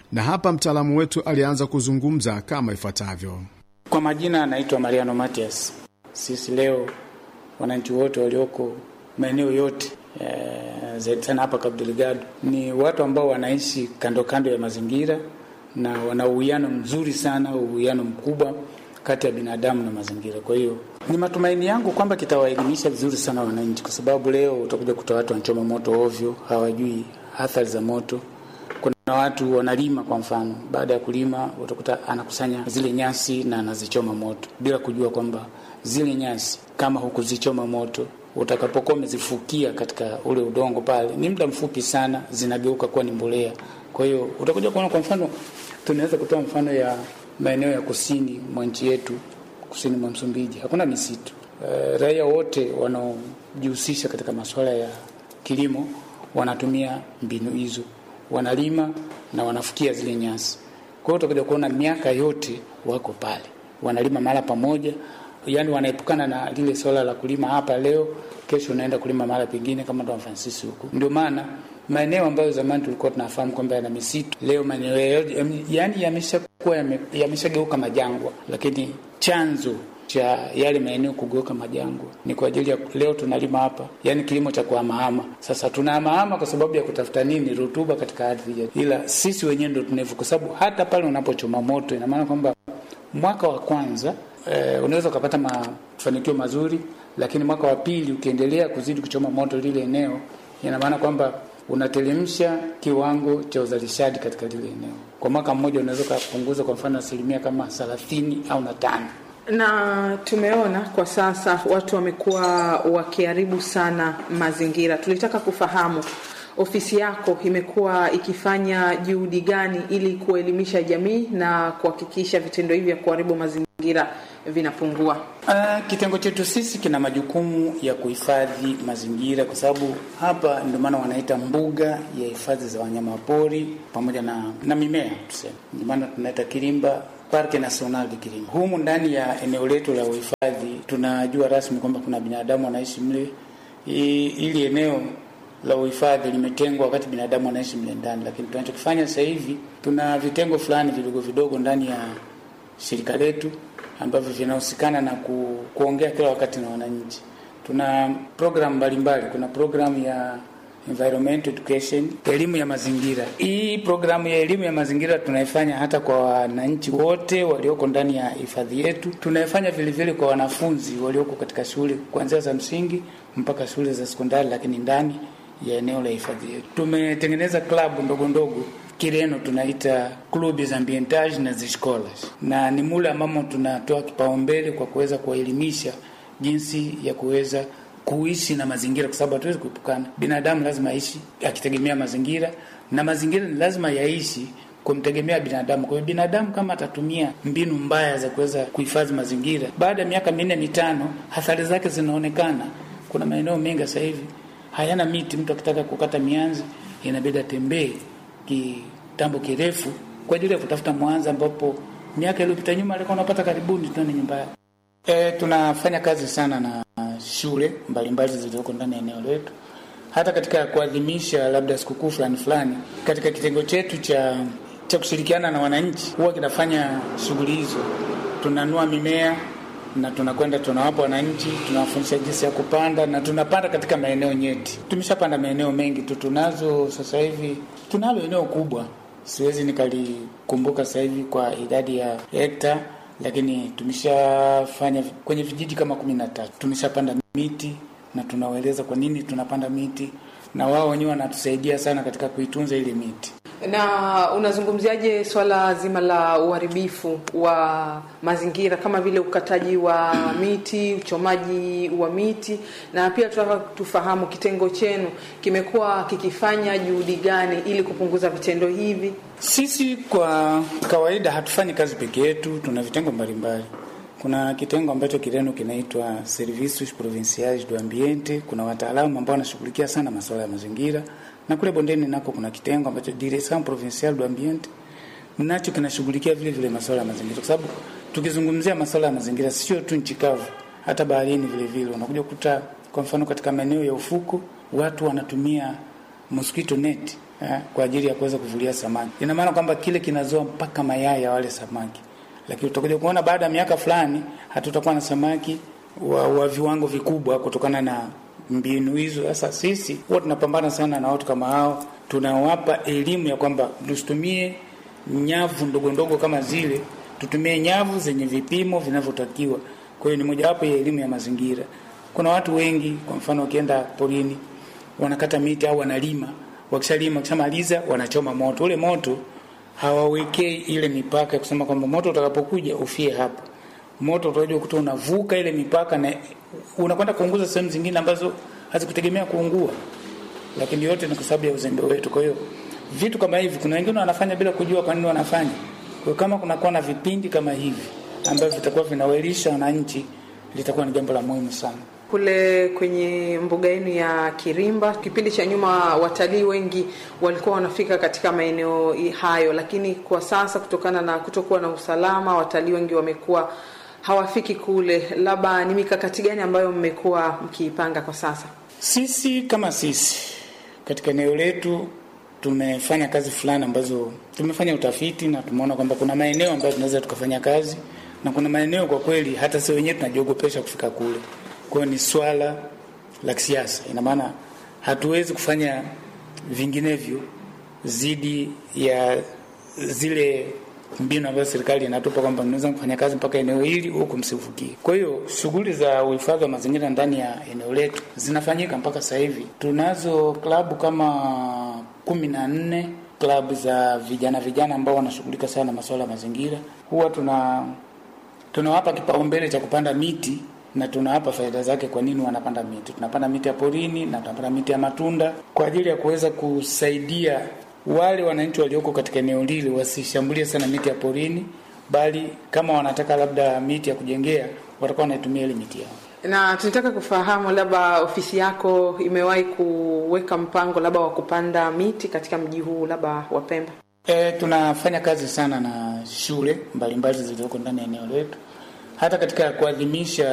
na hapa mtaalamu wetu alianza kuzungumza kama ifuatavyo. Kwa majina anaitwa Mariano Matias. Sisi leo wananchi wote walioko maeneo yote e, zaidi sana hapa Cabo Delgado ni watu ambao wanaishi kando kando ya mazingira na wana uwiano mzuri sana, uwiano mkubwa kati ya binadamu na mazingira. Kwa hiyo ni matumaini yangu kwamba kitawaelimisha vizuri sana wananchi, kwa sababu leo utakuja kuta watu wanachoma moto ovyo, hawajui athari za moto. Kuna watu wanalima, kwa mfano, baada ya kulima utakuta anakusanya zile nyasi na anazichoma moto bila kujua kwamba zile nyasi kama hukuzichoma moto utakapokuwa umezifukia katika ule udongo pale, ni muda mfupi sana zinageuka kuwa ni mbolea. Kwa hiyo utakuja kuona, kwa mfano, tunaweza kutoa mfano ya maeneo ya kusini mwa nchi yetu, kusini mwa Msumbiji hakuna misitu. E, raia wote wanaojihusisha katika masuala ya kilimo wanatumia mbinu hizo, wanalima na wanafukia zile nyasi. Kwa hiyo utakuja kuona miaka yote wako pale, wanalima mara pamoja yaani wanaepukana na lile swala la kulima hapa leo, kesho unaenda kulima mahali pengine, kama Don Francis huko. Ndio maana maeneo ambayo zamani tulikuwa tunafahamu kwamba yana misitu, leo maeneo yaani yameshakuwa yameshageuka majangwa, lakini chanzo cha yale maeneo kugeuka majangwa ni kwa ajili ya leo tunalima hapa, yaani kilimo cha kuhamahama. Sasa tunahamahama kwa sababu ya kutafuta nini? Rutuba katika ardhi, ila sisi wenyewe ndo tunevu, kwa sababu hata pale unapochoma moto, ina maana kwamba mwaka wa kwanza Eh, unaweza ukapata mafanikio mazuri, lakini mwaka wa pili ukiendelea kuzidi kuchoma moto lile eneo, ina maana kwamba unatelemsha kiwango cha uzalishaji katika lile eneo. Kwa mwaka mmoja unaweza ukapunguza kwa mfano asilimia kama thelathini au na tano. Na tumeona kwa sasa watu wamekuwa wakiharibu sana mazingira. Tulitaka kufahamu ofisi yako imekuwa ikifanya juhudi gani ili kuelimisha jamii na kuhakikisha vitendo hivi vya kuharibu mazingira vinapungua? Uh, kitengo chetu sisi kina majukumu ya kuhifadhi mazingira, kwa sababu hapa ndio maana wanaita mbuga ya hifadhi za wanyama pori pamoja na, na mimea tuseme, ndio maana tunaita Kilimba Parke National de Kilimba. Humu ndani ya eneo letu la uhifadhi tunajua rasmi kwamba kuna binadamu wanaishi mle. Ili eneo la uhifadhi limetengwa wakati binadamu anaishi mle ndani, lakini tunachokifanya sasa hivi tuna vitengo fulani vidogo vidogo ndani ya shirika letu ambavyo vinahusikana na ku, kuongea kila wakati na wananchi. Tuna programu mbalimbali. Kuna programu ya environment education, elimu ya mazingira. Hii programu ya elimu ya mazingira tunaifanya hata kwa wananchi wote walioko ndani ya hifadhi yetu. Tunaifanya vile vile kwa wanafunzi walioko katika shule kuanzia za msingi mpaka shule za sekondari, lakini ndani ya eneo la hifadhi yetu tumetengeneza klabu ndogo ndogo Kireno tunaita clubs ambientage na ziscolas, na ni mule ambamo tunatoa kipaumbele kwa kuweza kuwaelimisha jinsi ya kuweza kuishi na mazingira, kwa sababu hatuwezi kuepukana. Binadamu lazima aishi akitegemea mazingira, na mazingira ni lazima yaishi kumtegemea binadamu. Kwa hiyo binadamu kama atatumia mbinu mbaya za kuweza kuhifadhi mazingira, baada ya miaka minne mitano, athari zake zinaonekana. Kuna maeneo mengi sasa hivi hayana miti. Mtu akitaka kukata mianzi inabidi atembee kitambo kirefu kwa ajili ya kutafuta mwanza, ambapo miaka iliyopita nyuma alikuwa unapata karibuni tani nyumba yake. E, tunafanya kazi sana na shule mbalimbali zilizoko ndani ya eneo letu, hata katika kuadhimisha labda sikukuu fulani fulani. Katika kitengo chetu cha cha kushirikiana na wananchi huwa kinafanya shughuli hizo, tunanua mimea na tunakwenda tunawapa wananchi, tunawafundisha jinsi ya kupanda na tunapanda katika maeneo nyeti. Tumeshapanda maeneo mengi tu, tunazo sasa hivi, tunalo eneo kubwa, siwezi nikalikumbuka sasa hivi kwa idadi ya hekta, lakini tumeshafanya kwenye vijiji kama kumi na tatu. Tumeshapanda miti na tunawaeleza kwa nini tunapanda miti, na wao wenyewe wanatusaidia sana katika kuitunza ile miti. Na unazungumziaje swala zima la uharibifu wa mazingira kama vile ukataji wa miti, uchomaji wa miti, na pia tunataka tufahamu kitengo chenu kimekuwa kikifanya juhudi gani ili kupunguza vitendo hivi? Sisi kwa kawaida hatufanyi kazi peke yetu, tuna vitengo mbalimbali. Kuna kitengo ambacho Kireno kinaitwa Servicios Provinciais do Ambiente. Kuna wataalamu ambao wanashughulikia sana masuala ya mazingira na kule bondeni nako kuna kitengo ambacho Direction Provinciale du Ambiente nacho kinashughulikia vile vile masuala ya mazingira, kwa sababu tukizungumzia masuala ya mazingira sio tu nchi kavu, hata baharini vile vile unakuja kukuta, kwa mfano katika maeneo ya ufuko watu wanatumia mosquito net eh, kwa ajili ya kuweza kuvulia samaki. Ina maana kwamba kile kinazoa mpaka mayai ya wale samaki, lakini utakuja kuona baada ya miaka fulani hatutakuwa na samaki wa, wa viwango vikubwa kutokana na mbinu hizo. Sasa sisi huwa tunapambana sana na watu kama hao, tunawapa elimu ya kwamba tusitumie nyavu ndogo ndogo kama zile, tutumie nyavu zenye vipimo vinavyotakiwa. Kwa hiyo ni mojawapo ya elimu ya mazingira. Kuna watu wengi, kwa mfano, wakienda porini wanakata miti au wanalima, wakishalima, wakishamaliza wanachoma moto. Ule moto hawawekei ile mipaka ya kusema kwamba moto utakapokuja ufie hapo. Moto utakuja kukuta unavuka ile mipaka na unakwenda kuunguza sehemu zingine ambazo hazikutegemea kuungua, lakini yote ni kwa sababu ya uzembe wetu. Kwa hiyo vitu kama hivi, kuna wengine wanafanya bila kujua kwa nini wanafanya. Kwa hiyo kama kunakuwa na vipindi kama hivi ambavyo vitakuwa vinawaelisha wananchi, litakuwa ni jambo la muhimu sana. Kule kwenye mbuga yenu ya Kirimba, kipindi cha nyuma watalii wengi walikuwa wanafika katika maeneo hayo, lakini kwa sasa kutokana na kutokuwa na usalama, watalii wengi wamekuwa hawafiki kule. Labda ni mikakati gani ambayo mmekuwa mkiipanga kwa sasa? Sisi kama sisi katika eneo letu tumefanya kazi fulani ambazo tumefanya utafiti na tumeona kwamba kuna maeneo ambayo tunaweza tukafanya kazi na kuna maeneo kwa kweli hata sisi wenyewe tunajiogopesha kufika kule. Kwa hiyo ni swala la kisiasa, ina maana hatuwezi kufanya vinginevyo zidi ya zile mbinu ambazo serikali inatupa kwamba mnaweza kufanya kazi mpaka eneo hili huku msivukie. Kwa hiyo shughuli za uhifadhi wa mazingira ndani ya eneo letu zinafanyika mpaka sasa hivi. Tunazo klabu kama kumi na nne klabu za vijana vijana ambao wanashughulika sana na masuala ya mazingira. Huwa tuna tunawapa kipaumbele cha kupanda miti na tunawapa faida zake. Kwa nini wanapanda miti? Tunapanda miti ya porini na tunapanda miti ya matunda kwa ajili ya kuweza kusaidia wale wananchi walioko katika eneo lile wasishambulie sana miti ya porini, bali kama wanataka labda miti ya kujengea watakuwa wanaitumia ile miti yao. Na tunataka kufahamu labda ofisi yako imewahi kuweka mpango labda wa kupanda miti katika mji huu labda wa Pemba? E, tunafanya kazi sana na shule mbalimbali zilizoko ndani ya eneo letu, hata katika kuadhimisha